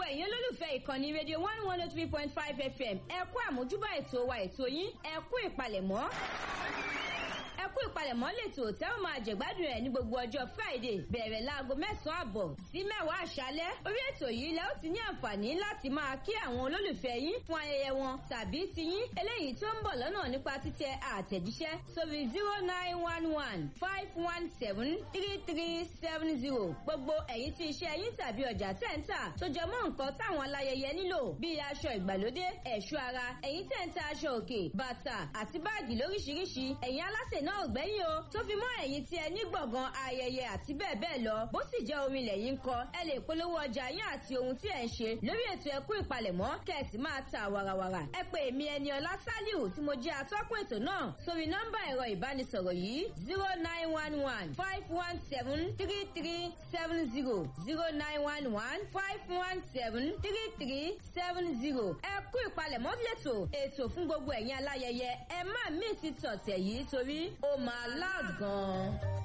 ẹ̀yin olólùfẹ́ ìkànnì rédíò one one oh three point five fm ẹ kú àmójúbà ètò wa ètò yín ẹ kú ìpalẹ̀mọ́ ẹ kú ìpalẹ̀mọ́ lètò tẹ́ ó máa jẹ̀gbádùn ẹ̀ ní gbogbo ọjọ́ friday bẹ̀rẹ̀ láago mẹ́sàn-án àbọ̀ sí mẹ́wàá àṣálẹ́ orí ètò yìí lẹ́ ó ti ní àǹfààní láti máa kí àwọn olólùfẹ́ yín fún ayẹyẹ wọn tàbí ti yín eléyìí tó ń bọ̀ lọ́nà nípa títẹ àtẹ̀jíṣẹ́ sórí zero nine one one five one seven three three seven zero gbogbo ẹ̀yin tí iṣẹ́ yín tàbí ọjà tẹ̀ ń tà tó jẹ mọ́ nǹkan táwọn aláyẹyẹ nílò bíi aṣọ ìgbàlódé ẹ̀ṣọ́ ara ẹ̀yin tẹ̀ ń ta aṣọ òkè bàtà àti báàgì lóríṣiríṣi ẹ̀yin alásè náà ò gbẹ́yìn o tó fi mọ́ ẹ̀yin tí ẹ ní gbọ̀ngàn ayẹyẹ àti bẹ́ẹ̀ bẹ́ẹ̀ lọ bó sì jẹ́ orin ilẹ̀ yín kọ ẹ lè polówó ọjà yín àti ohun tí ẹ ń ṣe lórí ètò ẹkú ìpalẹ̀mọ́ kẹ̀sì máa ta wàràwàrà ẹ pè mí ẹni ọlá sálíù tí mo jẹ́ atọ́kùn ètò náà sórí nọ́mbà ẹ̀rọ ìbánisọ̀rọ̀ yìí zero nine one one five one seven three three seven zero zero nine one one five one seven three three seven zero ẹkú ìpalẹ̀mọ́ lẹ́tọ̀ ètò fún gbogbo ẹ̀yin aláyẹyẹ ẹ má mí ti tọ̀tẹ̀ yìí torí ó máa loud gan-an.